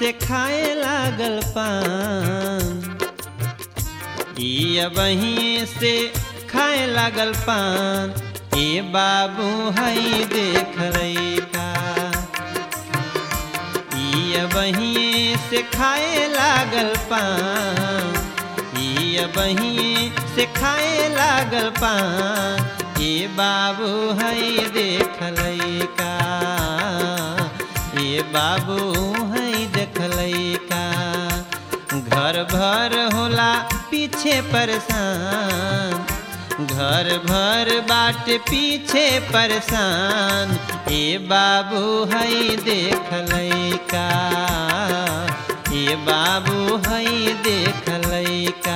से खाए लागल पान ई बहिए से खाए लागल पान ए बाबू हई देख का ई बहिए से खाए लागल पान ई बहिए से खाए लागल पान ए बाबू हई देख का ए बाबू हई देख का घर भर होला पीछे परेशान घर भर बाट पीछे परेशान ए बाबू हई देख का ए बाबू हई देख का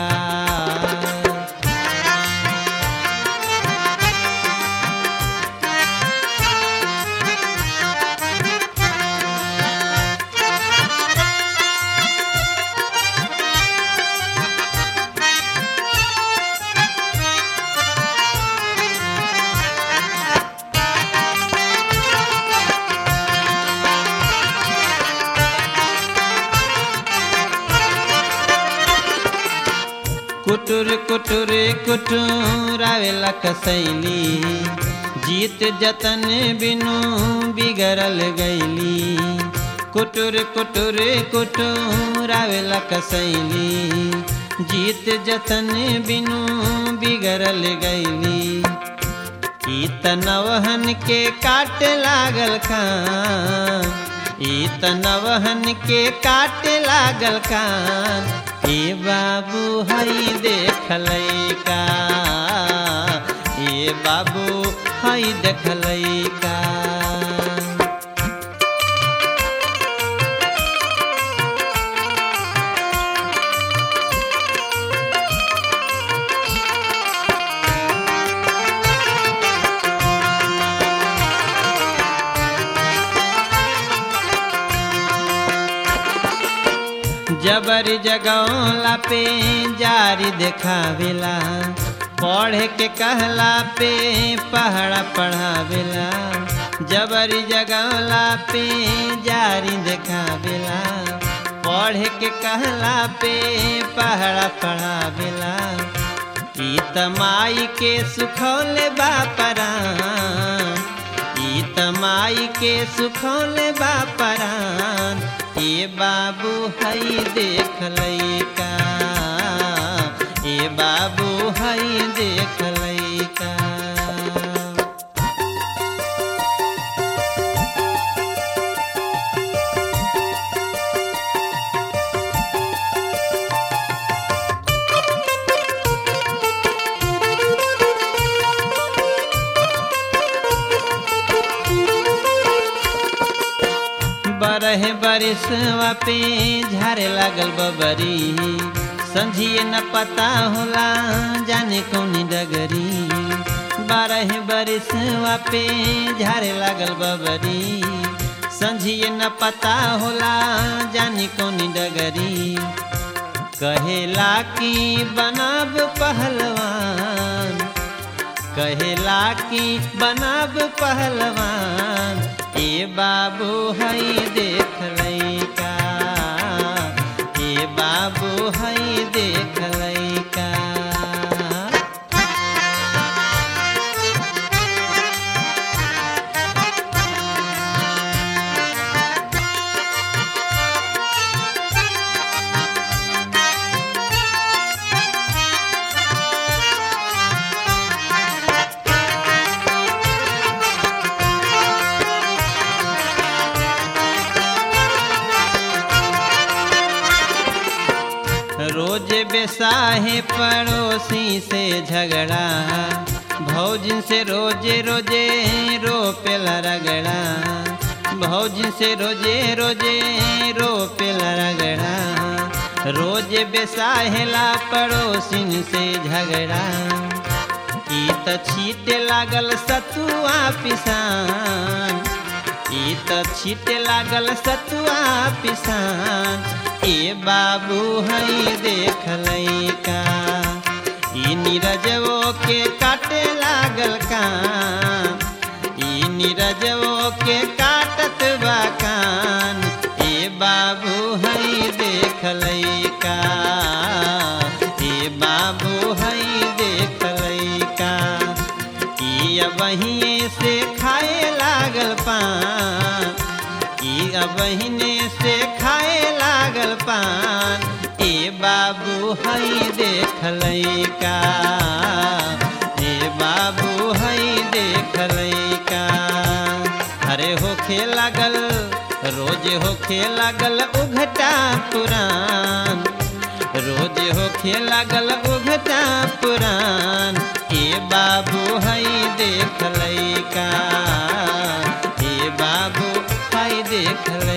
कुटुर कुटुर कुटुरावेला कसैली जीत जतन बिनु बिगड़ल गैली कुटुर कुटुर कुटुरावेला कसैली जीत जतन बिनु बिगड़ल गैली ई तनवहन के काट लागल कान ई तनवहन के काट लागल कान ए बाबू हई देख का ए बाबू हई देख का जबर जगौला पे जारी देखावेला पढ़े के कहला पे पहड़ा पढ़ावेला जबरी जगौला पे जारी देखावेला पढ़े के कहला पे पहड़ा पढ़ावेला ई तमाई के सुखौले बापरान ई तमाई के सुखौले बापरान ए बाबू हई देख का ए बाबू हई देख का बरह बरिसवा पे झारे लागल बबरी समझिए न पता होला जाने कौनी डगरी बारह बरिसवा पे झारे लागल बबरी समझिए न पता होला जाने कौनी डगरी कहेला कि बनब पहलवान कहेला कि बनब पहलवान ए बाबू हई देख का ए बाबू हई देख का रोज बेसाहे पड़ोसी से झगड़ा भौजिन से रोजे रोजे रोपेला रगड़ा भौजिन से रोजे रोजे रोपेला रगड़ा रोज बेसाहेला पड़ोसिन से झगड़ा ई त छीटे लागल सतुआ पिसान ई त छीटे लागल सतुआ पिसान ए बाबू हई देख का ई नीरजवो के काटे लागल कान ई नीरजवो के काटत बा कान ए बाबू हई अबहिए से खाए लागल पान ई अबहिने से खाए लागल पान ए बाबू हई देख लैका ए बाबू हई देख लैका अरे होखे लागल रोज होखे लागल उघटा पुरान रोज होखे लागल उघटा पुरान ए बाबू हई देख लैका ए बाबू हई देख लैका